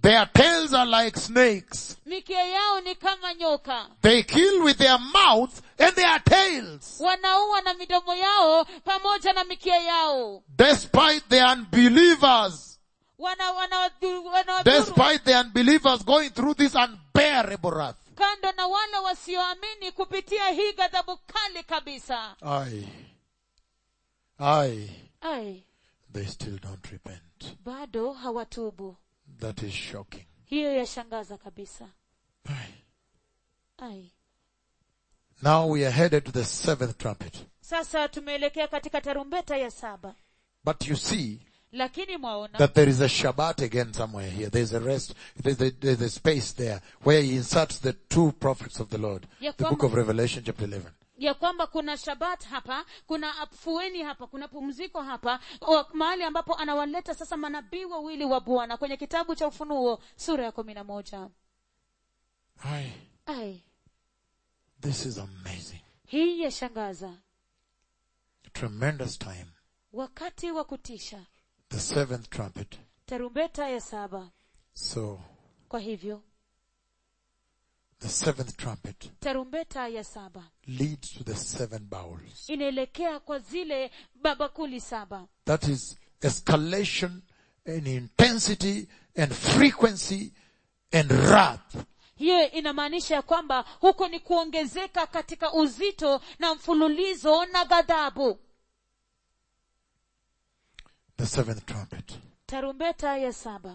Their tails are like snakes. mikia yao ni kama nyoka They kill with their mouth and their tails. wanaua na midomo yao pamoja na mikia yao Despite the unbelievers, wana wanawadhuru wana despite the unbelievers going through this unbearable wrath. kando na wale wasioamini kupitia hii ghadhabu kali kabisa Aye. Aye. ai They still don't repent. bado hawatubu That is shocking. hiyo yashangaza kabisa Aye. ai Now we are headed to the seventh trumpet. sasa tumeelekea katika tarumbeta ya saba But you see lakini mwaona that there is a Shabbat again somewhere here. There's a rest, there's a, there's a space there where he inserts the two prophets of the Lord. Ya The book kwamba- of Revelation chapter 11. ya kwamba kuna shabat hapa kuna afueni hapa kuna pumziko hapa wa- mahali ambapo anawaleta sasa manabii wawili wa bwana kwenye kitabu cha ufunuo sura ya kumi na moja Aye. ai This is amazing. hii yashangaza Tremendous time. wakati wa kutisha The seventh trumpet. tarumbeta ya saba So, kwa hivyo the seventh trumpet tarumbeta ya saba leads to the seven bowls. inaelekea kwa zile babakuli saba That is escalation in intensity and frequency and wrath. hiyo inamaanisha ya kwamba huko ni kuongezeka katika uzito na mfululizo na ghadhabu The seventh trumpet. tarumbeta ya saba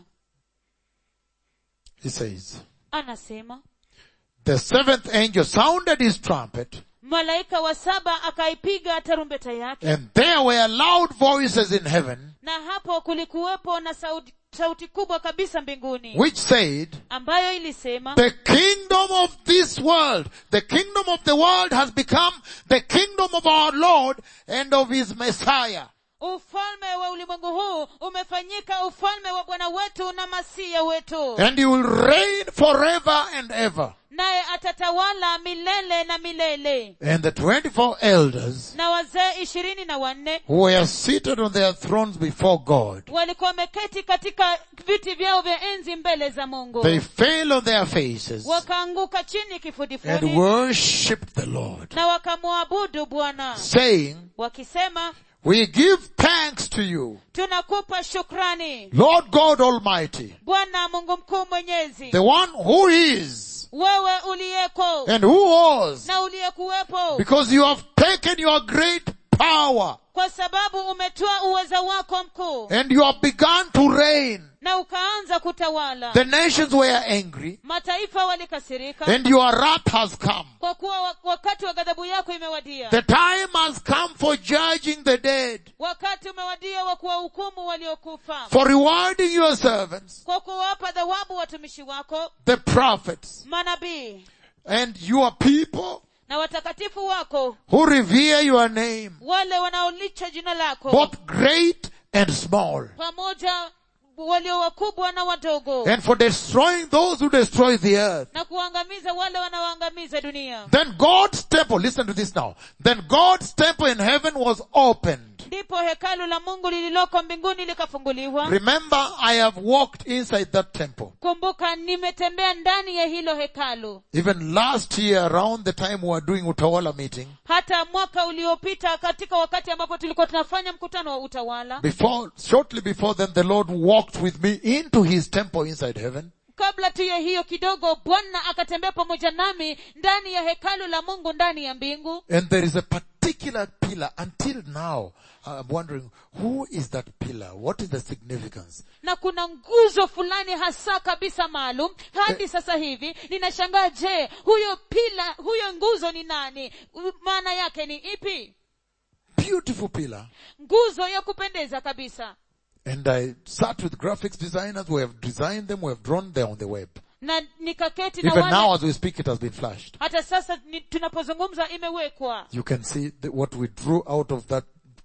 He says, anasema the seventh angel sounded his trumpet malaika wa saba akaipiga tarumbeta yake and there were loud voices in heaven na hapo kulikuwepo na sauti, sauti kubwa kabisa mbinguni which said, ambayo ilisema the kingdom of this world, the kingdom of the world has become the kingdom of our Lord and of his Messiah. ufalme wa ulimwengu huu umefanyika ufalme wa bwana wetu na masia wetu And he will reign forever and ever. naye atatawala milele na milele And the 24 elders na wazee ishirini na wanne who were seated on their thrones before God, walikuwa wameketi katika viti vyao vya enzi mbele za mungu they fell on their faces wakaanguka chini and kifudifudi worshipped the Lord, na wakamwabudu bwana saying, wakisema we give thanks to you, tunakupa shukrani Lord God Almighty, bwana mungu mkuu mwenyezi the one who is wewe uliyeko and who was, na uliyekuwepo because you have taken your great power kwa sababu umetoa uweza wako mkuu and you have begun to reign. na ukaanza kutawala The nations were angry mataifa walikasirika and your wrath has come. kwa kuwa wa- wakati wa ghadhabu yako imewadia The time has come for judging the dead, wakati umewadia wa kuwahukumu waliokufa for rewarding your servants, kwa kuwapa thawabu watumishi wako the prophets, manabii and your people na watakatifu wako who revere your name, wale wanaolicha jina lako both great and small, pamoja walio wakubwa na wadogo and for destroying those who destroy the earth. na kuangamiza wale wanaoangamiza dunia Then God's temple, listen to this now, then God's temple in heaven was opened. ndipo hekalu la mungu lililoko mbinguni likafunguliwa Remember, I have walked inside that temple. kumbuka nimetembea ndani ya hilo hekalu Even last year around the time we were doing Utawala meeting, hata mwaka uliopita katika wakati ambapo tulikuwa tunafanya mkutano wa utawala before, shortly before then the Lord walked with me into his temple inside heaven. kabla tu ya hiyo kidogo bwana akatembea pamoja nami ndani ya hekalu la mungu ndani ya mbingu And there is a particular pillar until now. I'm wondering, who is that pillar? What is the significance? na kuna nguzo fulani hasa kabisa maalum hadi sasa hivi ninashangaa je huyo pila huyo nguzo ni nani U- maana yake ni ipi Beautiful pillar. nguzo ya kupendeza kabisa And I sat with graphics designers who have designed them, who have drawn them on the web. na nikaketi na Even wale now as we speak, it has been flashed. hata sasa ni, tunapozungumza imewekwa You can see the, what we drew out of that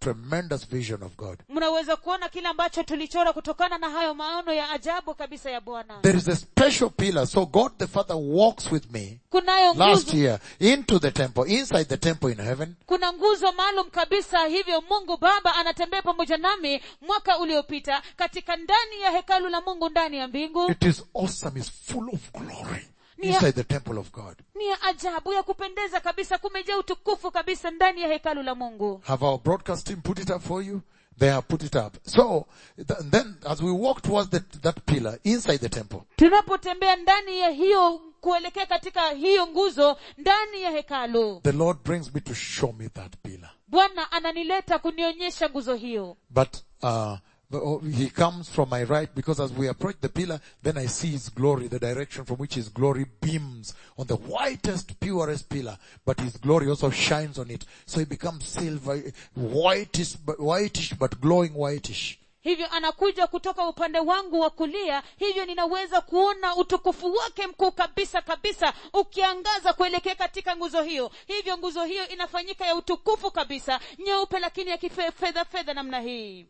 tremendous vision of God. mnaweza kuona kile ambacho tulichora kutokana na hayo maono ya ajabu kabisa ya bwana There is a special pillar. So God the Father walks with me kunayo last nguzo year into the temple, inside the temple in heaven. kuna nguzo maalum kabisa hivyo mungu baba anatembea pamoja nami mwaka uliopita katika ndani ya hekalu la mungu ndani ya mbingu It is awesome. It's full of glory Yeah. inside the temple of God. ni ya ajabu ya kupendeza kabisa kumejaa utukufu kabisa ndani ya hekalu la mungu Have our broadcast team put it up for you? They have put it up. So th- then as we walk towards the, that pillar inside the temple, tunapotembea ndani ya hiyo kuelekea katika hiyo nguzo ndani ya hekalu the Lord brings me to show me that pillar. bwana ananileta kunionyesha nguzo hiyo But uh, the- oh, he comes from my right because as we approach the pillar, then I see his glory, the direction from which his glory beams on the whitest, purest pillar. But his glory also shines on it, so it becomes silver, whitish, but whitish, but glowing whitish. hivyo anakuja kutoka upande wangu wa kulia hivyo ninaweza kuona utukufu wake mkuu kabisa kabisa ukiangaza kuelekea katika nguzo hiyo hivyo nguzo hiyo inafanyika ya utukufu kabisa nyeupe lakini ya kifedha fedha namna hii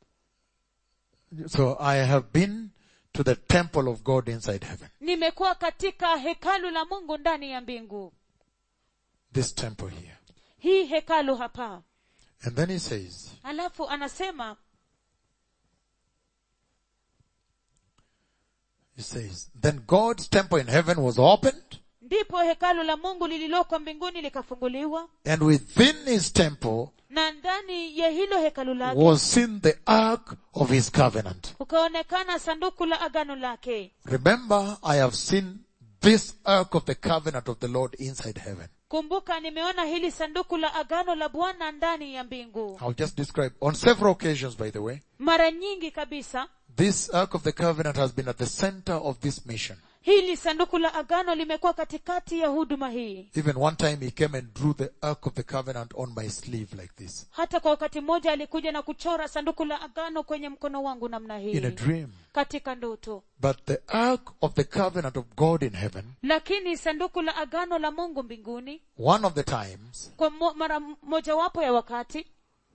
So I have been to the temple of God inside heaven. nimekuwa katika hekalu la mungu ndani ya mbingu This temple here. hii hekalu hapa And then he says, alafu anasema he says, then God's temple in heaven was opened ndipo hekalu la mungu lililoko mbinguni likafunguliwa and within his temple na ndani ya hilo hekalu lake was seen the ark of his covenant. kukaonekana sanduku la agano lake Remember, I have seen this ark of the covenant of the Lord inside heaven. kumbuka nimeona hili sanduku la agano la bwana ndani ya mbingu I'll just describe on several occasions, by the way. mara nyingi kabisa This ark of the covenant has been at the center of this mission. hili sanduku la agano limekuwa katikati ya huduma hii Even one time he came and drew the ark of the covenant on my sleeve like this. hata kwa wakati mmoja alikuja na kuchora sanduku la agano kwenye mkono wangu namna In a hii dream. katika ndoto But the ark of the covenant of God in heaven, lakini sanduku la agano la mungu mbinguni one of the times, kwa mo, mara mojawapo ya wakati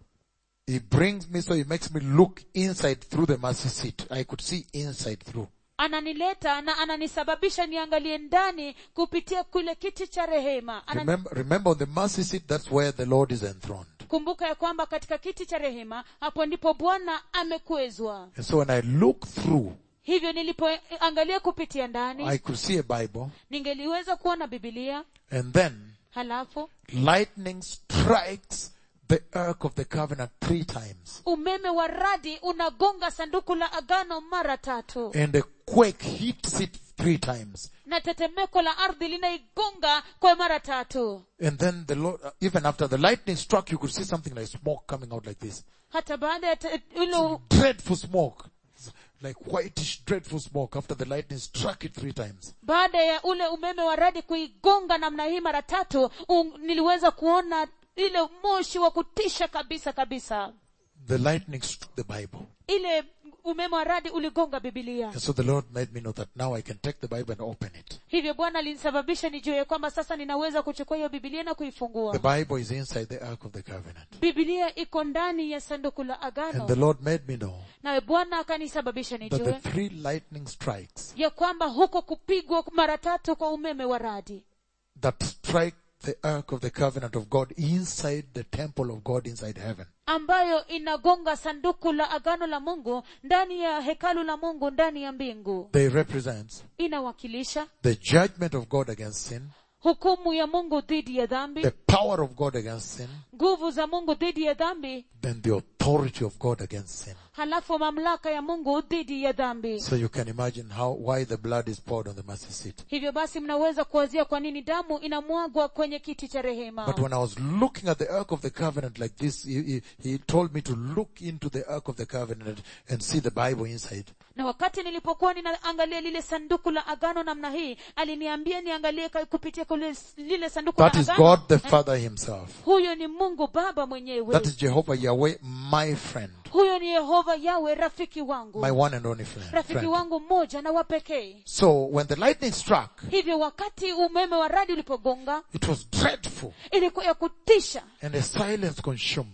he brings me so he makes me look inside through the mercy seat. I could see inside through. ananileta na ananisababisha niangalie ndani kupitia kule kiti cha rehema Anani- Remember, remember on the mercy seat, that's where the Lord is enthroned. kumbuka ya kwamba katika kiti cha rehema hapo ndipo bwana amekwezwa And so when I look through, hivyo nilipoangalia kupitia ndani I could see a Bible ningeliweza kuona bibilia and then halafu lightning strikes the ark of the covenant three times umeme wa radi unagonga sanduku la agano mara tatu and a quake hits it three times. na tetemeko la ardhi linaigonga kwa mara tatu And then the Lord, uh, even after the lightning struck, you could see something like smoke coming out like this. hata baada ya te- ule Dreadful smoke. Like whitish dreadful smoke after the lightning struck it three times. baada ya ule umeme wa radi kuigonga namna hii mara tatu un, niliweza kuona ile moshi wa kutisha kabisa kabisa The lightning struck the Bible. ile umeme wa radi uligonga bibilia And so the Lord made me know that now I can take the Bible and open it. hivyo bwana alinisababisha nijue ya kwamba sasa ninaweza kuchukua hiyo bibilia na kuifungua The Bible is inside the ark of the covenant. bibilia iko ndani ya sanduku la And the agano Lord made me know nawe bwana akanisababisha that the nijue three lightning strikes ya kwamba huko kupigwa mara tatu kwa umeme wa radi that strike the ark of the covenant of God inside the temple of God inside heaven ambayo inagonga sanduku la agano la mungu ndani ya hekalu la mungu ndani ya mbingu they represent inawakilisha the judgment of God against sin, hukumu ya mungu dhidi ya dhambi the power of God against sin, nguvu za mungu dhidi ya dhambi then the authority of God against sin. halafu mamlaka ya mungu dhidi ya dhambi So you can imagine how, why the blood is poured on the mercy seat. hivyo basi mnaweza kuwazia kwa nini damu inamwagwa kwenye kiti cha rehema But when I was looking at the ark of the covenant like this, he, he, he told me to look into the ark of the covenant and see the Bible inside. na wakati nilipokuwa ninaangalia lile sanduku la agano namna hii aliniambia niangalie ka- kupitia kule lile sanduku That la is agano God the Father himself. huyo ni mungu baba mwenyewe That is Jehovah Yahweh, my friend, huyo ni yehova yawe rafiki wangu my one and only friend. rafiki friend. wangu mmoja na wapekee So when the lightning struck, hivyo wakati umeme wa radi ulipogonga it was dreadful ilikuwa ya kutisha and a silence consumed.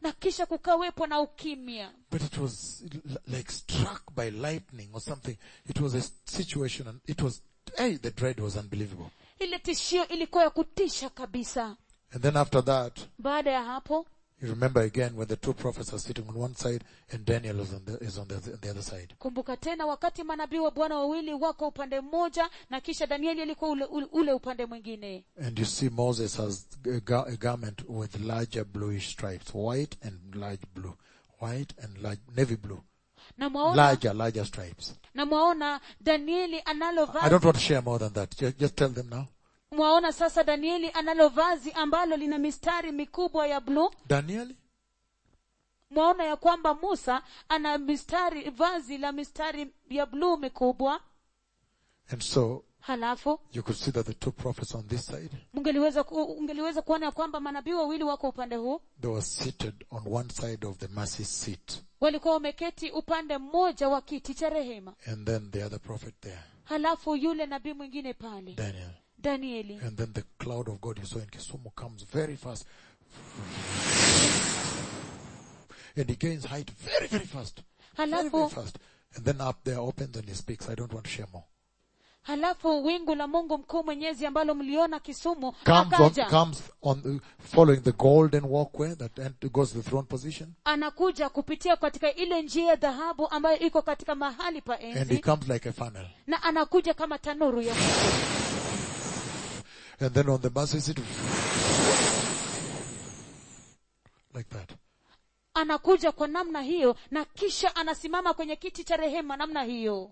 na kisha kukawepo na ukimya But it was l- like struck by lightning or something. It was a situation and it was, hey, the dread was unbelievable. ile tishio ilikuwa ya kutisha kabisa And then after that, baada ya hapo you remember again when the two prophets are sitting on one side and Daniel is on the, is on the, on the other side. kumbuka tena wakati manabii wa bwana wawili wako upande mmoja na kisha danieli alikuwa ule, ule, ule upande mwingine And you see Moses has a, ga- a garment with larger bluish stripes, white and large blue, white and large, navy blue, na mwaona, larger, larger stripes. na mwaona danieli analo I vazi don't want to share more than that. Just, just tell them now. mwaona sasa danieli analo vazi ambalo lina mistari mikubwa ya bluu Daniel, mwaona ya kwamba musa ana mistari vazi la mistari ya bluu mikubwa and so halafu you could see that the two prophets on this side, ungeliweza ku, ungeliweza kuona ya kwamba manabii wawili wako upande huu they were seated on one side of the mercy seat, walikuwa wameketi upande mmoja wa kiti cha rehema and then the other prophet there, halafu yule nabii mwingine pale Daniel. danieli And then the cloud of God you saw in Kisumu comes very fast. And he gains height very, very fast. Very, very halafu fast. And then up there opens and he speaks. I don't want to share more. halafu wingu la mungu mkuu mwenyezi ambalo mliona kisumu Comes on, akaja comes on, the, following the golden walkway that ent- goes to the throne position. anakuja kupitia katika ile njia ya dhahabu ambayo iko katika mahali pa And he enzi comes like a funnel. na anakuja kama tanuru ya moto And then on the mercy seat, like that. anakuja kwa namna hiyo na kisha anasimama kwenye kiti cha rehema namna hiyo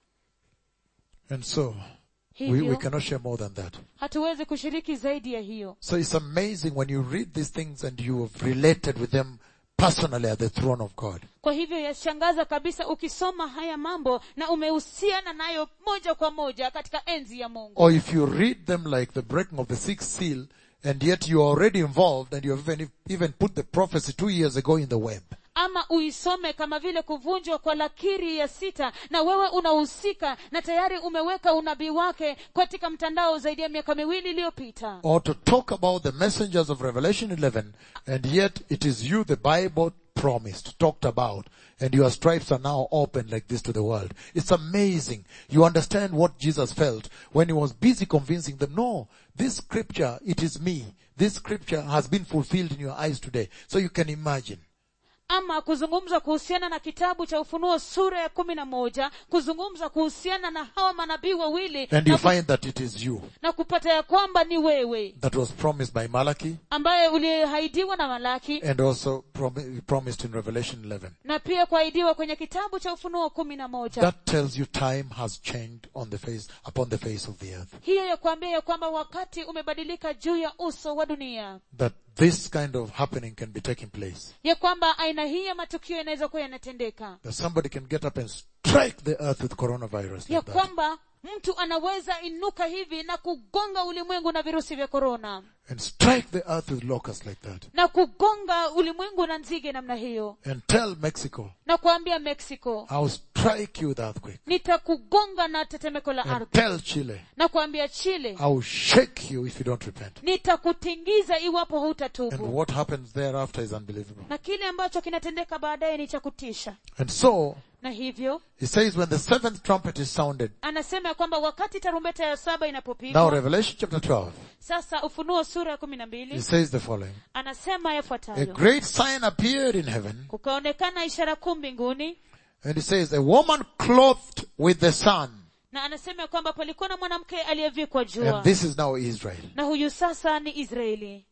And so, we, we hivyo cannot share more than that. hatuwezi kushiriki zaidi ya hiyo So it's amazing when you read these things and you have related with them personally at the throne of God. kwa hivyo yashangaza kabisa ukisoma haya mambo na umehusiana nayo moja kwa moja katika enzi ya mungu Or if you read them like the breaking of the sixth seal and yet you are already involved and you have even, even put the prophecy two years ago in the web. ama uisome kama vile kuvunjwa kwa lakiri ya sita na wewe unahusika na tayari umeweka unabii wake katika mtandao zaidi ya miaka miwili iliyopita Or to talk about the messengers of Revelation 11 and yet it is you the Bible promised, talked about, and your stripes are now open like this to the world. It's amazing. You understand what Jesus felt when he was busy convincing them, no, this scripture, it is me. This scripture has been fulfilled in your eyes today. So you can imagine. ama kuzungumza kuhusiana na kitabu cha ufunuo sura ya kumi na moja kuzungumza kuhusiana na hawa manabii wawili And you na, ku, find that it is you na kupata ya kwamba ni wewe that was promised by Malachi ambaye ulihaidiwa na malaki and also prom- promised in Revelation 11. na pia kuahidiwa kwenye kitabu cha ufunuo kumi na moja That tells you time has changed on the face, upon the face of the earth. hiyo ya kuambia ya kwamba wakati umebadilika juu ya uso wa dunia That this kind of happening can be taking place. ya kwamba aina hii ya matukio yanaweza kuwa yanatendeka That somebody can get up and strike the earth with coronavirus ya like that. kwamba mtu anaweza inuka hivi na kugonga ulimwengu na virusi vya korona And strike the earth with locusts like that. na kugonga ulimwengu na nzige namna hiyo And tell Mexico, na kuambia mexico I'll strike you with earthquake. nitakugonga na tetemeko la And ardhi tell Chile, na kuambia chile I'll shake you if you don't repent. nitakutingiza iwapo And hutatubu what happens thereafter is unbelievable. na kile ambacho kinatendeka baadaye ni cha kutisha And so, na hivyo he says when the seventh trumpet is sounded, anasema ya kwamba wakati tarumbeta ya saba now inapopigwa Revelation chapter 12, sasa ufunuo sura ya kumi na he mbili says the following. anasema A yafuatayo great sign appeared in heaven, kukaonekana ishara kuu mbinguni and he says, a woman clothed with the sun. na anasema ya kwamba palikuwa na mwanamke aliyevikwa jua And this is now Israel. na huyu sasa ni israeli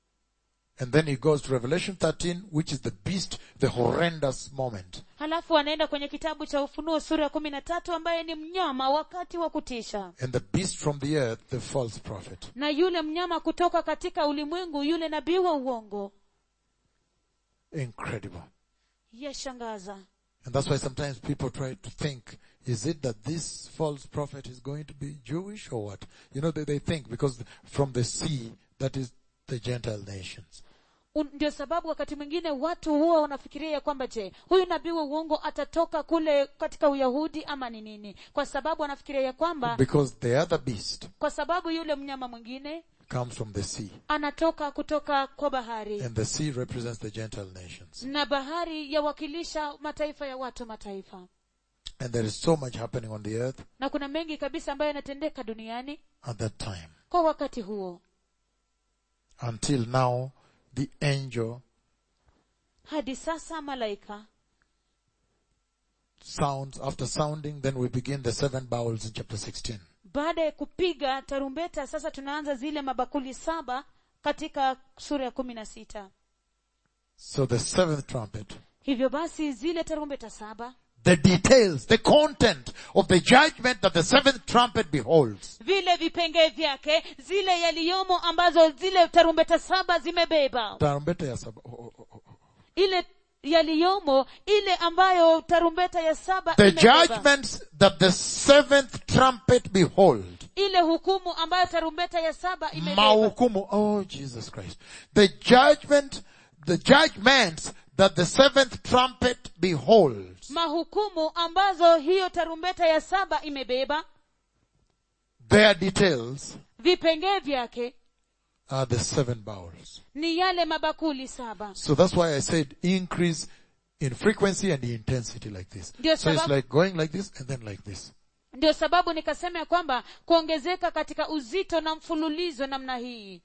And then he goes to Revelation 13, which is the beast, the horrendous moment. halafu anaenda kwenye kitabu cha ufunuo sura ya kumi na tatu ambaye ni mnyama wakati wa kutisha And the beast from the earth, the false prophet. na yule mnyama kutoka katika ulimwengu yule nabii wa uongo Incredible. yashangaza And that's why sometimes people try to think, is it that this false prophet is going to be Jewish or what? You know, they, they think because from the sea, that is the Gentile nations. Un- ndio sababu wakati mwingine watu huwa wanafikiria ya kwamba je huyu nabii wa uongo atatoka kule katika uyahudi ama ni nini kwa sababu anafikiria ya kwamba Because the other beast kwa sababu yule mnyama mwingine comes from the sea. anatoka kutoka kwa bahari And the sea represents the Gentile nations. na bahari yawakilisha mataifa ya watu mataifa And there is so much happening on the earth na kuna mengi kabisa ambayo yanatendeka duniani at that time. kwa wakati huo Until now, the angel hadi sasa malaika sounds, after sounding, then we begin the seven bowls in chapter 16. baada ya kupiga tarumbeta sasa tunaanza zile mabakuli saba katika sura ya kumi na sita So the seventh trumpet, hivyo basi zile tarumbeta saba the details, the content of the judgment that the seventh trumpet beholds. vile vipengee vyake zile yaliyomo ambazo zile tarumbeta saba zimebeba Tarumbeta ya saba- oh, oh, oh, oh. ile yaliyomo ile ambayo tarumbeta ya saba The imebeba. judgments that the seventh trumpet behold. ile hukumu ambayo tarumbeta ya saba imebeba Mahukumu. Oh, Jesus Christ. The judgment, the judgments that the seventh trumpet beholds. mahukumu ambazo hiyo tarumbeta ya saba imebeba Their details vipengee vyake are the seven bowls. ni yale mabakuli saba So that's why I said increase in frequency and intensity like this. Ndio So it's sababu- like going like this and then like this. ndio sababu nikasema ya kwamba kuongezeka katika uzito na mfululizo namna hii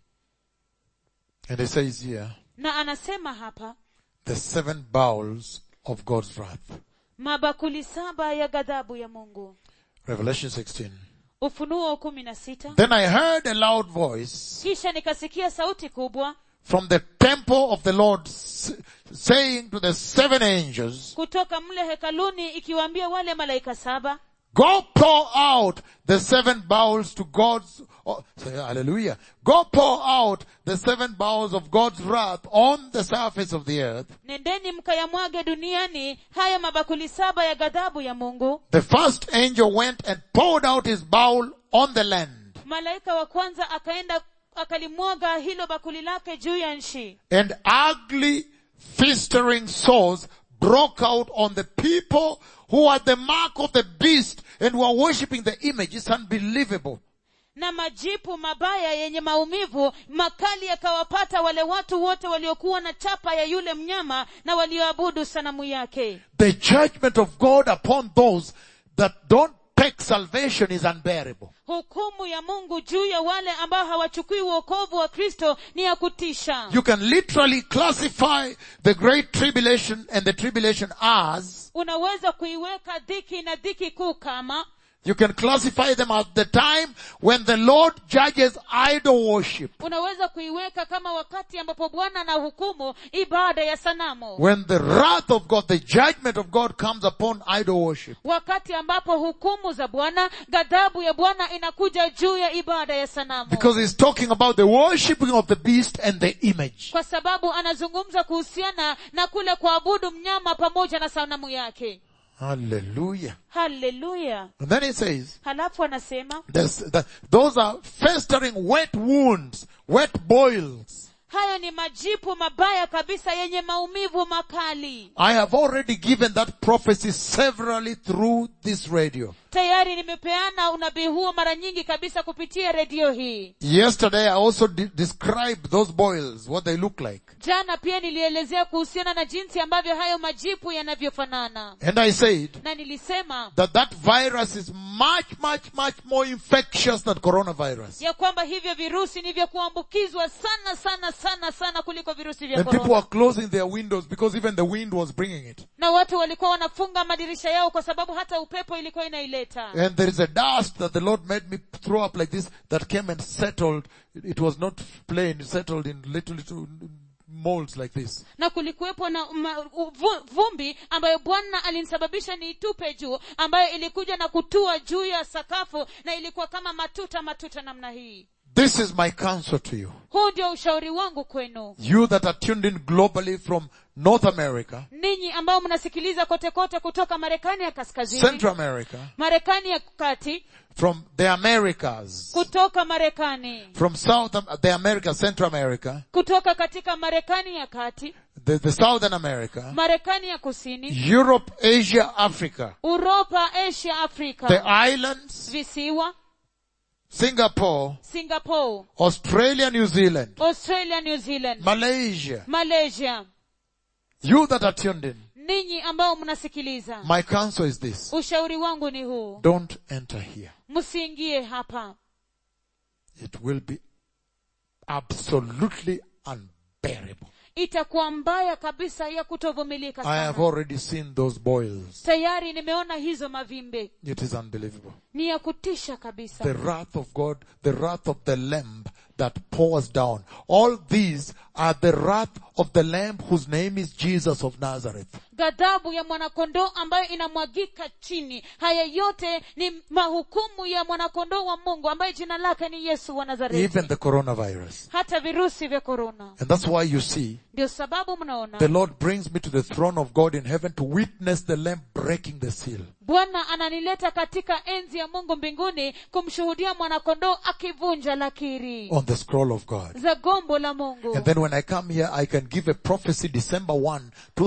And it says here, na anasema hapa the seven bowls of God's wrath. mabakuli saba ya ghadhabu ya mungu Revelation 16. ufunuo kumi na sita Then I heard a loud voice kisha nikasikia sauti kubwa from the temple of the Lord s- saying to the seven angels, kutoka mle hekaluni ikiwaambia wale malaika saba Go pour out the seven bowls to God's, oh, say hallelujah. Go pour out the seven bowls of God's wrath on the surface of the earth. nendeni mkayamwage duniani haya mabakuli saba ya ghadhabu ya mungu The first angel went and poured out his bowl on the land. malaika wa kwanza akaenda akalimwaga hilo bakuli lake juu ya nchi And ugly, festering sores broke out on the people who had the mark of the beast and were worshipping the image. It's unbelievable. na majipu mabaya yenye maumivu makali yakawapata wale watu wote waliokuwa na chapa ya yule mnyama na walioabudu sanamu yake The judgment of God upon those that don't take salvation is unbearable. hukumu ya mungu juu ya wale ambao hawachukui uokovu wa kristo ni ya kutisha You can literally classify the great tribulation and the tribulation as, unaweza kuiweka dhiki na dhiki kuu kama you can classify them at the time when the Lord judges idol worship. unaweza kuiweka kama wakati ambapo bwana anahukumu ibada ya sanamu When the wrath of God, the judgment of God comes upon idol worship. wakati ambapo hukumu za bwana ghadhabu ya bwana inakuja juu ya ibada ya sanamu Because he's talking about the worshipping of the beast and the image. kwa sababu anazungumza kuhusiana na kule kuabudu mnyama pamoja na sanamu yake Hallelujah. haleluya And then he says, halafu anasema this, that, those are festering wet wounds, wet boils. hayo ni majipu mabaya kabisa yenye maumivu makali I have already given that prophecy severally through this radio. tayari nimepeana unabii huo mara nyingi kabisa kupitia redio hii Yesterday I also de- described those boils, what they look like. jana pia nilielezea kuhusiana na jinsi ambavyo hayo majipu yanavyofanana And I said na nilisema that that virus is much, much, much more infectious than coronavirus. ya kwamba hivyo virusi ni vya kuambukizwa sana sana sana sana kuliko virusi vya And people korona are closing their windows because even the wind was bringing it. na watu walikuwa wanafunga madirisha yao kwa sababu hata upepo ilikuwa inaileta And there is a dust that the Lord made me throw up like this that came and settled. It was not plain, it settled in little, little molds like this. na kulikuwepo na ma, u- vu- vumbi ambayo bwana alinisababisha niitupe juu ambayo ilikuja na kutua juu ya sakafu na ilikuwa kama matuta matuta namna hii This is my counsel to you. huu ndio ushauri wangu kwenu You that are tuned in globally from North America, ninyi ambao mnasikiliza kote kote kutoka marekani ya kaskazini Central America, marekani ya kati from the Americas, kutoka marekani from South, Am- the Americas, Central America, kutoka katika marekani ya kati the, the Southern America, marekani ya kusini Europe, Asia, Africa, uropa asia the afrika islands, visiwa Singapore, singapore Australia, New Zealand, australia new zealand Malaysia, malaysia you that are tuned in, ninyi ambao mnasikiliza my counsel is this. ushauri wangu ni huu Don't enter here. msiingie hapa It will be absolutely unbearable. itakuwa mbaya kabisa ya kutovumilika I have sana already seen those boils. tayari nimeona hizo mavimbe It is unbelievable. ni ya kutisha kabisa The wrath of God, the wrath of the Lamb that pours down. All these are the wrath of the Lamb whose name is Jesus of Nazareth. ghadhabu ya mwanakondoo ambayo inamwagika chini haya yote ni mahukumu ya mwanakondoo wa mungu ambaye jina lake ni yesu wa nazareti Even the coronavirus. hata virusi vya korona And that's why you see, ndio sababu mnaona the Lord brings me to the throne of God in heaven to witness the Lamb breaking the seal. bwana ananileta katika enzi ya mungu mbinguni kumshuhudia mwanakondoo akivunja lakiri on the scroll of God. za gombo la mungu And then when I come here, I can give a prophecy December 1,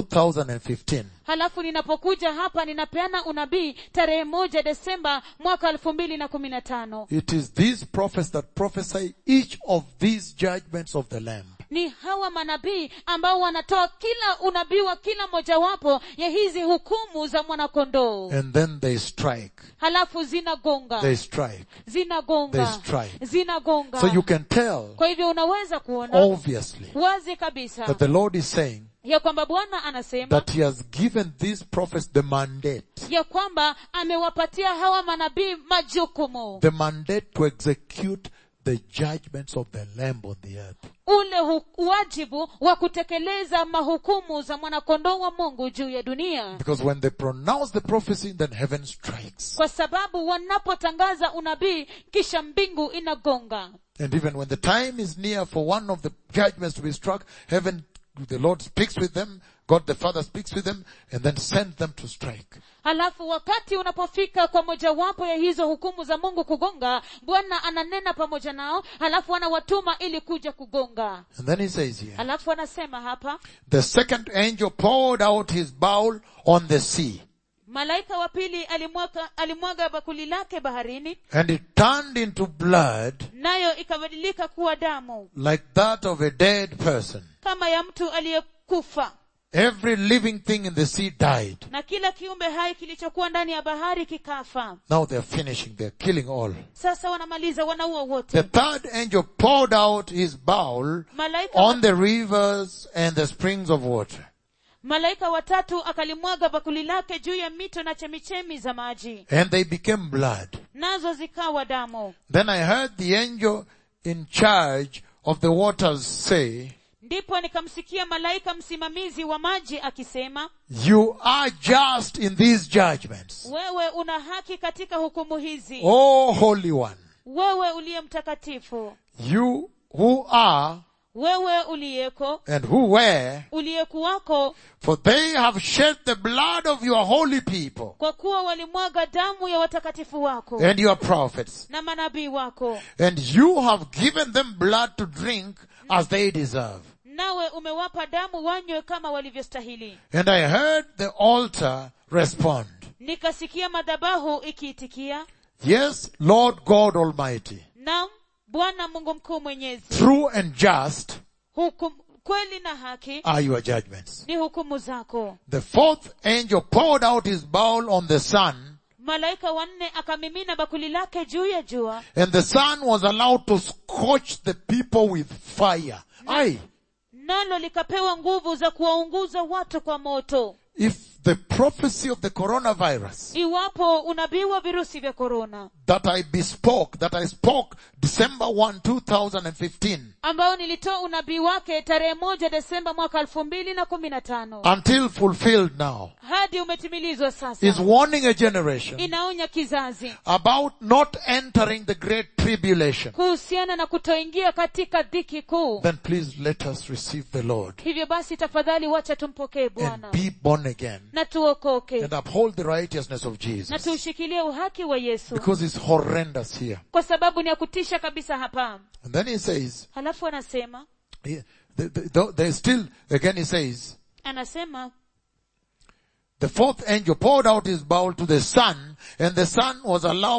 2015. halafu ninapokuja hapa ninapeana unabii tarehe moja desemba mwaka elfu mbili na kumi na tano It is these prophets that prophesy each of these judgments of the Lamb. ni hawa manabii ambao wanatoa kila unabii wa kila mojawapo ya hizi hukumu za mwanakondoo And then they strike. halafu zinagonga They strike. zinagonga They strike. zinagonga So you can tell, kwa hivyo unaweza kuona obviously, wazi kabisa that the Lord is saying ya kwamba bwana anasema that He has given these prophets the mandate, ya kwamba amewapatia hawa manabii majukumu the mandate to execute the judgments of the Lamb on the earth. ule hu- wajibu wa kutekeleza mahukumu za mwanakondoo wa mungu juu ya dunia Because when they pronounce the prophecy, then heaven strikes. kwa sababu wanapotangaza unabii kisha mbingu inagonga And even when the time is near for one of the judgments to be struck, heaven, the Lord speaks with them, God the Father speaks with them, and then sends them to strike. halafu wakati unapofika kwa mojawapo ya hizo hukumu za mungu kugonga bwana ananena pamoja nao halafu anawatuma ili kuja kugonga And then he says here, halafu anasema hapa the second angel poured out his bowl on the sea, malaika wa pili alimwaga, alimwaga bakuli lake baharini and it turned into blood nayo ikabadilika kuwa damu like that of a dead person. kama ya mtu aliyekufa Every living thing in the sea died. na kila kiumbe hai kilichokuwa ndani ya bahari kikafa Now they're finishing, they're killing all. sasa wanamaliza wanaua The wote third angel poured out his bowl malaika wa, on the rivers and the springs of water. malaika watatu akalimwaga bakuli lake juu ya mito na chemichemi za maji and they became blood. nazo zikawa damu Then I heard the angel in charge of the waters say, ndipo nikamsikia malaika msimamizi wa maji akisema you are just in these judgments. wewe una haki katika hukumu hizi O Holy One, wewe uliye mtakatifu you who are wewe uliyeko and who were, uliyekuwako for they have shed the blood of your holy people kwa kuwa walimwaga damu ya watakatifu wako and your prophets, na manabii wako and you have given them blood to drink as they deserve. nawe umewapa damu wanywe kama walivyostahili And I heard the altar respond, nikasikia madhabahu ikiitikia yes, Lord God Almighty, nam bwana mungu mkuu mwenyezi true and just hukum, kweli na haki are your judgments. ni hukumu zako The fourth angel poured out his bowl on the sun, malaika wanne akamimina bakuli lake juu ya jua and the sun was allowed to scorch the people with fire. Aye. nalo likapewa nguvu za kuwaunguza watu kwa moto If the prophecy of the coronavirus iwapo unabii wa virusi vya korona that I bespoke, that I spoke December 1, 2015, ambao nilitoa unabii wake tarehe moja desemba mwaka elfu mbili na kumi na tano until fulfilled now, hadi umetimilizwa sasa is warning a generation inaonya kizazi about not entering the great tribulation. kuhusiana na kutoingia katika dhiki kuu Then please let us receive the Lord hivyo basi tafadhali wacha tumpokee and bwana be born again na tuokoke and uphold the righteousness of na Jesus. tuushikilie uhaki wa yesu Because it's horrendous here. kwa sababu ni ya kutisha kabisa hapa And then he says, halafu anasema he- the- the- the- there's still, again he says, anasema the fourth angel poured out his bowl to the sun, and the sun was allowed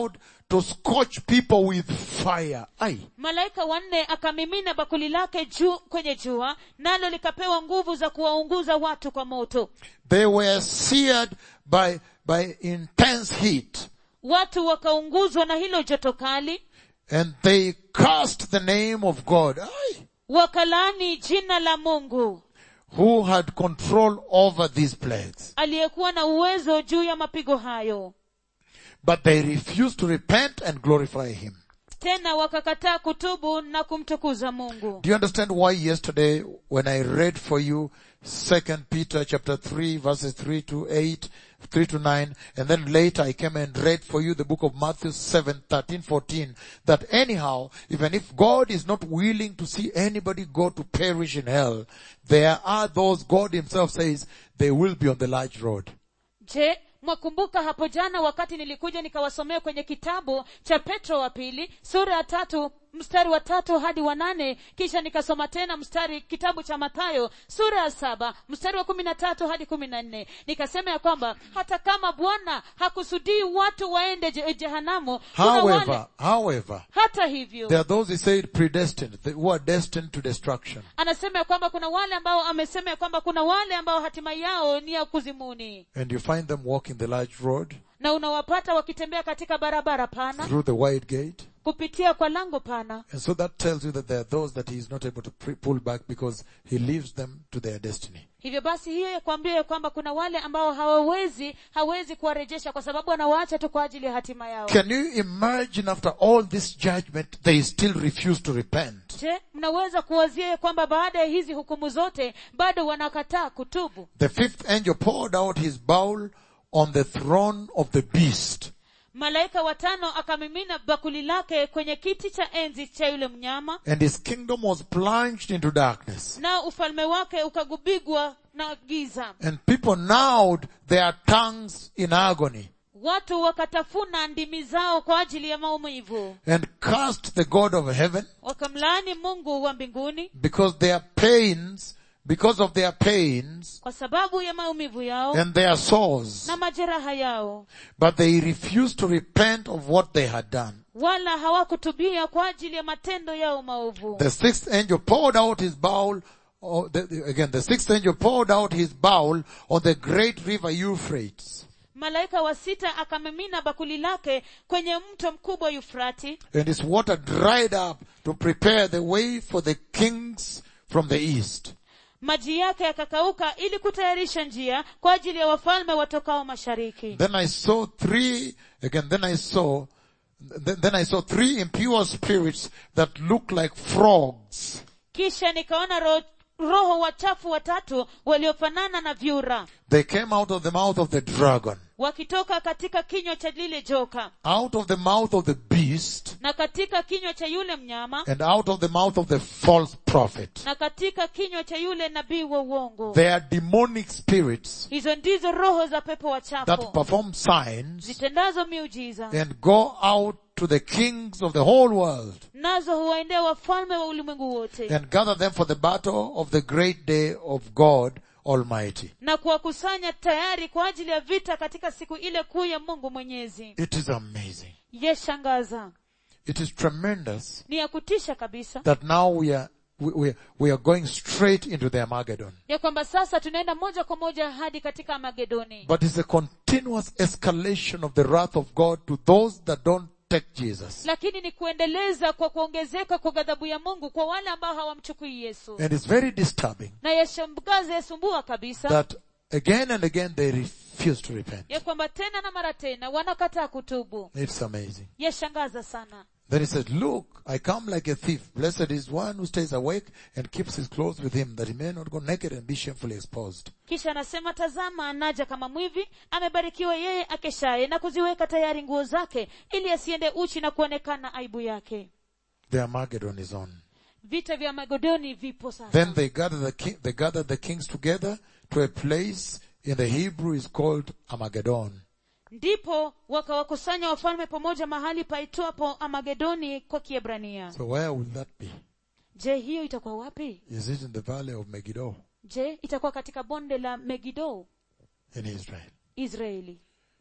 to scorch people with fire. Aye. malaika wanne akamimina bakuli lake juu kwenye jua nalo likapewa nguvu za kuwaunguza watu kwa moto They were seared by, by intense heat. watu wakaunguzwa na hilo joto kali And they cursed the name of God, aye, wakalaani jina la mungu who had control over these plagues. aliyekuwa na uwezo juu ya mapigo hayo But they refused to repent and glorify Him. tena wakakataa kutubu na kumtukuza mungu Do you understand why yesterday when I read for you Second Peter chapter 3 verses 3 to 8, 3 to 9, and then later I came and read for you the book of Matthew 7, 13, 14, that anyhow, even if God is not willing to see anybody go to perish in hell, there are those God himself says they will be on the large road. je mwakumbuka hapo jana wakati nilikuja nikawasomea kwenye kitabu cha petro wa pili sura ya tatu mstari wa tatu hadi wa nane kisha nikasoma tena mstari kitabu cha mathayo sura ya saba mstari wa kumi na tatu hadi kumi na nne nikasema ya kwamba hata kama bwana hakusudii watu waende je- jehanamu kuna wale However, however, hata hivyo there are those he said predestined, they- who are destined to destruction. anasema ya kwamba kuna wale ambao amesema ya kwamba kuna wale ambao hatima yao ni ya kuzimuni And you find them walking the large road na unawapata wakitembea katika barabara pana through the wide gate. kupitia kwa lango pana And so that tells you that there are those that he is not able to pre- pull back because he leaves them to their destiny. hivyo basi hiyo yakwambia ya kwamba kuna wale ambao hawawezi hawezi kuwarejesha kwa sababu anawaacha tu kwa ajili ya hatima yao Can you imagine after all this judgment, they still refuse to repent? je mnaweza kuwazia ya kwamba baada ya hizi hukumu zote bado wanakataa kutubu The fifth angel poured out his bowl on the throne of the beast. malaika watano akamimina bakuli lake kwenye kiti cha enzi cha yule mnyama And his kingdom was plunged into darkness. na ufalme wake ukagubigwa na giza And people gnawed their tongues in agony watu wakatafuna ndimi zao kwa ajili ya maumivu and cursed the God of heaven wakamlaani mungu wa mbinguni because their pains, because of their pains kwa sababu ya maumivu yao and their sores. na majeraha yao But they refused to repent of what they had done. wala hawakutubia kwa ajili ya matendo yao maovu The sixth angel poured out his bowl, oh, the, the- again, the sixth angel poured out his bowl on the great river Euphrates. malaika wa sita akamimina bakuli lake kwenye mto mkubwa yufrati And its water dried up to prepare the way for the kings from the east. maji yake yakakauka ili kutayarisha njia kwa ajili ya wafalme watokao mashariki Then I saw three, again, then I saw, then, then I saw three impure spirits that looked like frogs. kisha nikaona ro, roho wachafu watatu waliofanana na vyura They came out of the mouth of the dragon, wakitoka katika kinywa cha lile joka out of the mouth of the beast, na katika kinywa cha yule mnyama and out of the mouth of the false prophet. na katika kinywa cha yule nabii wa uongo They are demonic spirits hizo ndizo roho za pepo that wachafu perform signs zitendazo miujiza and go out to the kings of the whole world nazo huwaendea wafalme wa ulimwengu wote and gather them for the battle of the great day of God Almighty. na kuwakusanya tayari kwa ajili ya vita katika siku ile kuu ya mungu mwenyezi It is amazing. yeshangaza It is tremendous ni ya kutisha kabisa that now we are, we, we, we are going straight into the Armageddon. ya kwamba sasa tunaenda moja kwa moja hadi katika magedoni But it's a continuous escalation of the wrath of God to those that don't take Jesus. lakini ni kuendeleza kwa kuongezeka kwa ghadhabu ya mungu kwa wale ambao hawamchukui yesu And it's very disturbing na yashamgaza yasumbua kabisa that again and again they refuse to repent. ya kwamba tena na mara tena wanakataa kutubu It's amazing. yashangaza sana Then he said, look, I come like a thief. Blessed is one who stays awake and keeps his clothes with him that he may not go naked and be shamefully exposed. kisha anasema tazama anaja kama mwivi amebarikiwa yeye akeshaye na kuziweka tayari nguo zake ili asiende uchi na kuonekana aibu yake The Armageddon is on. vita vya magodoni vipo sasa Then they gathered the king, they gathered the kings together to a place in the Hebrew is called Armageddon. ndipo wakawakusanya wafalme pamoja mahali paitwapo amagedoni kwa kiebrania So where will that be? je hiyo itakuwa wapi Is it in the valley of Megiddo je itakuwa katika bonde la megido in Israel? israeli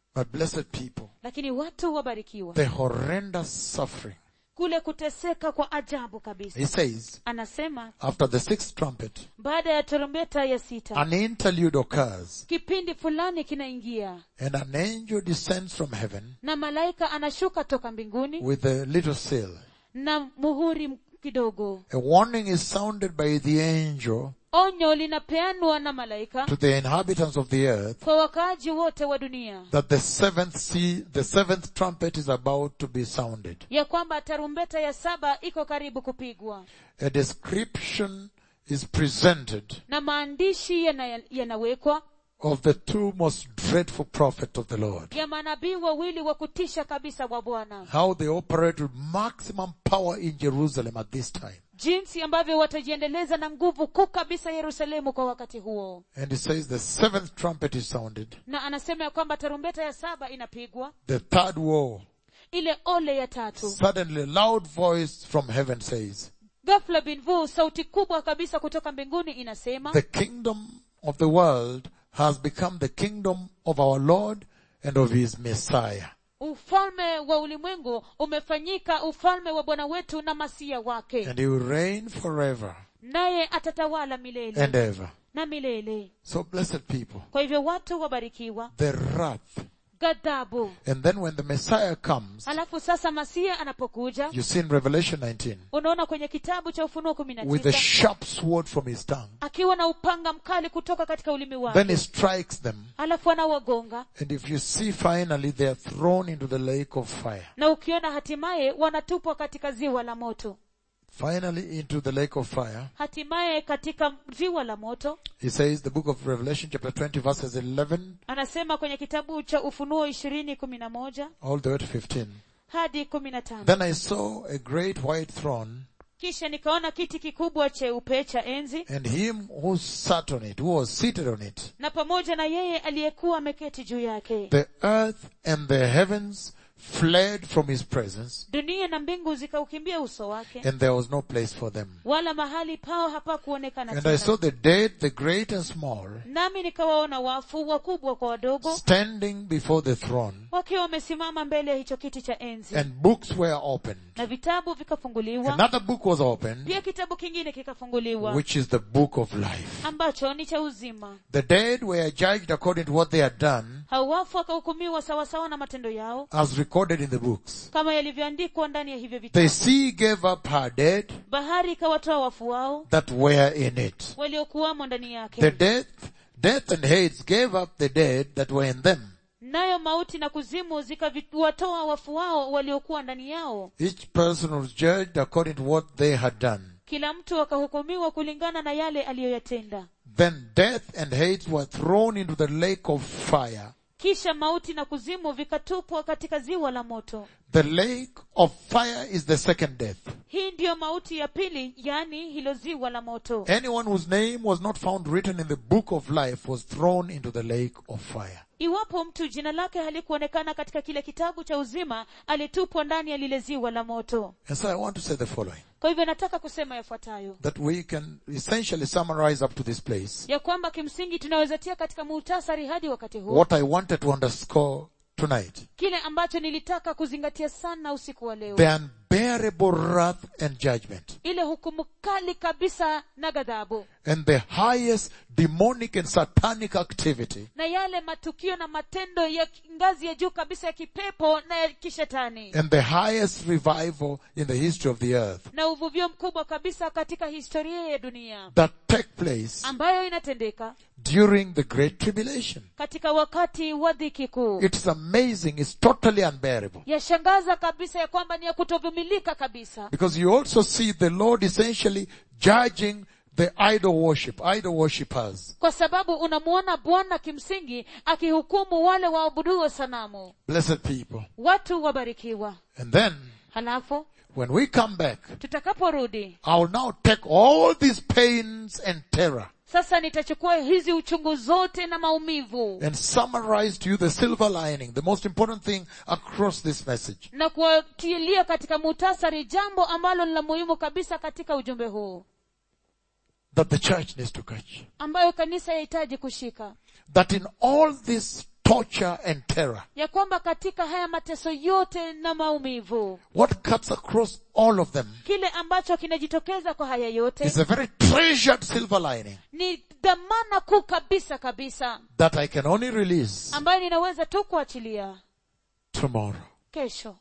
But blessed people, lakini watu wabarikiwa the horrendous suffering. kule kuteseka kwa ajabu kabisa He says, anasema after the sixth trumpet, baada ya tarumbeta ya sita an interlude occurs kipindi fulani kinaingia and an angel descends from heaven na malaika anashuka toka mbinguni with a little seal. na muhuri m- kidogo A warning is sounded by the angel onyo linapeanwa na malaika to the inhabitants of the earth kwa wakaaji wote wa dunia that the seventh sea, the seventh trumpet is about to be sounded. ya kwamba tarumbeta ya saba iko karibu kupigwa A description is presented na maandishi yana- yanawekwa of the two most dreadful prophets of the Lord. ya manabii wawili wa kutisha kabisa wa bwana How they operate with maximum power in Jerusalem at this time. jinsi ambavyo watajiendeleza na nguvu kuu kabisa yerusalemu kwa wakati huo And it says the seventh trumpet is sounded. na anasema ya kwamba tarumbeta ya saba inapigwa The third war. ile ole ya tatu Suddenly a loud voice from heaven says, ghafla binvu sauti kubwa kabisa kutoka mbinguni inasema the kingdom of the world has become the kingdom of our Lord and of his Messiah. ufalme wa ulimwengu umefanyika ufalme wa bwana wetu na masia wake And he will reign forever naye atatawala milele and ever. na milele So blessed people, kwa hivyo watu wabarikiwa the wrath. ghadhabu And then when the Messiah comes, alafu sasa masia anapokuja you see in Revelation 19, unaona kwenye kitabu cha ufunuo kumi na with a tisa sharp sword from his tongue. akiwa na upanga mkali kutoka katika ulimi Then wake he strikes them. alafu anawagonga And if you see finally they are thrown into the lake of fire. na ukiona hatimaye wanatupwa katika ziwa la moto Finally into the lake of fire. hatimaye katika ziwa la moto He says the book of Revelation chapter 20 verses 11 anasema kwenye kitabu cha ufunuo ishirini kumi na moja all the way to 15. hadi kumi na tano Then I saw a great white throne kisha nikaona kiti kikubwa cheupe cha enzi and him who sat on it, who was seated on it. na pamoja na yeye aliyekuwa ameketi juu yake The earth and the heavens fled from his presence dunia na mbingu zikaukimbia uso wake and there was no place for them. wala mahali pao hapakuonekana And I saw tena the dead, the great and small, nami nikawaona wafu wakubwa kwa wadogo standing before the throne wakiwa wamesimama mbele ya hicho kiti cha enzi and books were opened. na vitabu vikafunguliwa Another book was opened, pia kitabu kingine kikafunguliwa which is the book of life. ambacho ni cha uzima The dead were judged according to what they had done hao wafu wakahukumiwa sawasawa na matendo yao as recorded in the books. kama yalivyoandikwa ndani ya hivyo The vitabu sea gave up her dead bahari ikawatoa wafu wao that were in it. waliokuwamo ndani The yake death, death and Hades gave up the dead that were in them. nayo mauti na kuzimu zikawatoa wafu wao waliokuwa ndani yao Each person was judged according to what they had done. kila mtu akahukumiwa kulingana na yale aliyoyatenda Then death and Hades were thrown into the lake of fire. kisha mauti na kuzimu vikatupwa katika ziwa la moto The lake of fire is the second death. hii ndiyo mauti ya pili yani hilo ziwa la moto Anyone whose name was not found written in the book of life was thrown into the lake of fire. iwapo mtu jina lake halikuonekana katika kile kitabu cha uzima alitupwa ndani ya lile ziwa la moto And so I want to say the following. kwa hivyo nataka kusema yafuatayo That we can essentially summarize up to this place ya kwamba kimsingi tunaweza tia katika muhtasari hadi wakati huu what I wanted to underscore tonight. kile ambacho nilitaka kuzingatia sana usiku wa leo The unbearable wrath and judgment. ile hukumu kali kabisa na ghadhabu And the highest demonic and satanic activity na yale matukio na matendo ya ngazi ya juu kabisa ya kipepo na ya kishetani and the highest revival in the history of the earth na uvuvio mkubwa kabisa katika historia ya dunia that take place ambayo inatendeka during the great tribulation. katika wakati wa dhiki kuu It's amazing. It's totally unbearable. yashangaza kabisa ya kwamba ni ya kutovumilika kabisa Because you also see the Lord essentially judging the idol worship, idol worshippers. kwa sababu unamuona bwana kimsingi akihukumu wale waabuduo sanamu Blessed people. watu wabarikiwa And then, halafu when we come back, tutakaporudi I will now take all these pains and terror sasa nitachukua hizi uchungu zote na maumivu and summarize to you the silver lining, the most important thing across this message. na kuwatilia katika muhtasari jambo ambalo ni la muhimu kabisa katika ujumbe huu that the church needs to catch. ambayo kanisa yahitaji kushika That in all this torture and terror, ya kwamba katika haya mateso yote na maumivu what cuts across all of them kile ambacho kinajitokeza kwa haya yote is a very treasured silver lining ni dhamana kuu kabisa kabisa that I can only release ambayo ninaweza tu kuachilia tomorrow. kesho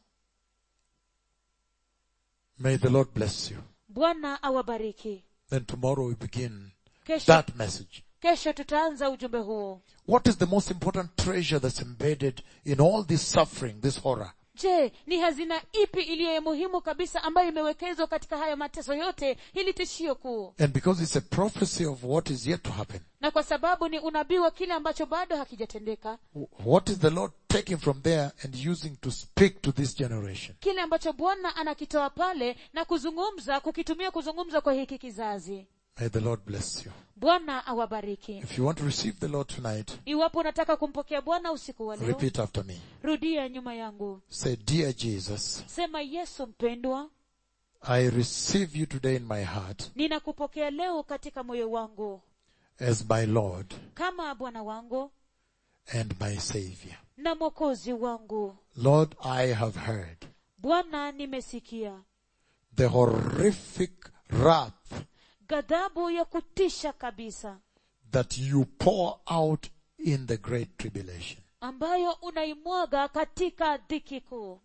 May the Lord bless you. bwana awabariki Then tomorrow we begin kesho, that message. kesho tutaanza ujumbe huo What is the most important treasure that's embedded in all this suffering, this horror? je ni hazina ipi iliyo ya muhimu kabisa ambayo imewekezwa katika haya mateso yote ili tishio kuu And because it's a prophecy of what is yet to happen, na kwa sababu ni unabii wa kile ambacho bado hakijatendeka what is the Lord taking from there and using to speak to this generation? kile ambacho bwana anakitoa pale na kuzungumza kukitumia kuzungumza kwa hiki kizazi May the Lord bless you. bwana awabariki If you want to receive the Lord tonight, iwapo unataka kumpokea bwana usiku wa leo repeat after me. rudia nyuma yangu Say, Dear Jesus, sema yesu mpendwa I receive you today in my heart ninakupokea leo katika moyo wangu as my Lord kama bwana wangu and my Savior. na mwokozi wangu Lord, I have heard bwana nimesikia the horrific wrath ghadhabu ya kutisha kabisa that you pour out in the great tribulation. ambayo unaimwaga katika dhiki kuu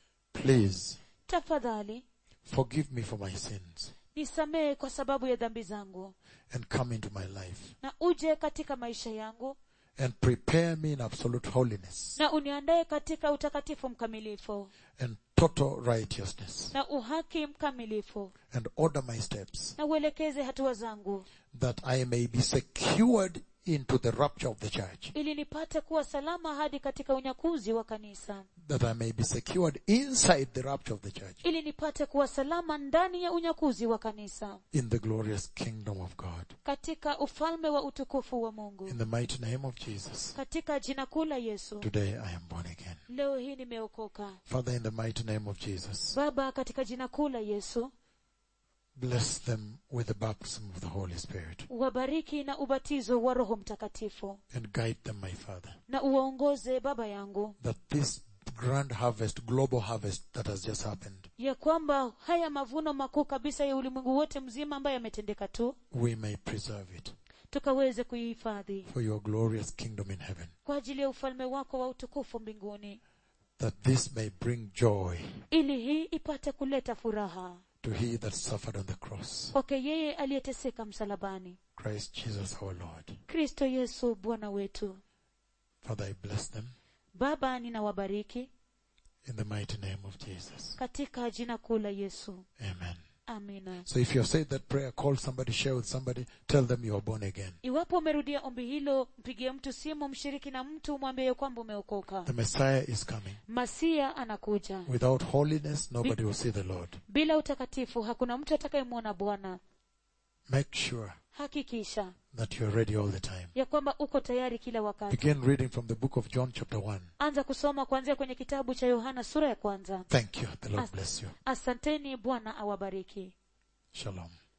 Please tafadhali forgive me for my sins nisamehe kwa sababu ya dhambi zangu and come into my life na uje katika maisha yangu and prepare me in absolute holiness na uniandae katika utakatifu mkamilifu and total righteousness na uhaki mkamilifu and order my steps na uelekeze hatua zangu that I may be secured into the rapture of the church, ili nipate kuwa salama hadi katika unyakuzi wa kanisa that I may be secured inside the rapture of the church ili nipate kuwa salama ndani ya unyakuzi wa kanisa in the glorious kingdom of God. katika ufalme wa utukufu wa mungu In the mighty name of Jesus, katika jina kuu la yesu today I am born again. leo hii nimeokoka Father, in the mighty name of Jesus, baba katika jina kuu la yesu bless them with the baptism of the Holy Spirit wabariki na ubatizo wa roho mtakatifu and guide them, my Father, na uwaongoze baba yangu that this grand harvest, global harvest that has just happened, ya kwamba haya mavuno makuu kabisa ya ulimwengu wote mzima ambayo yametendeka tu we may preserve it tukaweze kuihifadhi for your glorious kingdom in heaven, kwa ajili ya ufalme wako wa utukufu mbinguni that this may bring joy ili hii ipate kuleta furaha to he that suffered on the cross, kwake yeye aliyeteseka msalabani Christ Jesus our Lord. kristo yesu bwana wetu Father, I bless them baba ninawabariki in the mighty name of Jesus. katika jina kuu la yesu Amen. amina So if you have said that prayer, call somebody, share with somebody, tell them you are born again. iwapo umerudia ombi hilo mpigie mtu simu mshiriki na mtu mwambie kwamba umeokoka The Messiah is coming. masia anakuja Without holiness, nobody will see the Lord. bila utakatifu hakuna mtu atakayemwona bwana Make sure hakikisha that you are ready all the time. ya kwamba uko tayari kila wakati Begin reading from the book of John chapter 1. anza kusoma kuanzia kwenye kitabu cha yohana sura ya kwanza Thank you. The Lord bless you. asanteni bwana awabariki Shalom.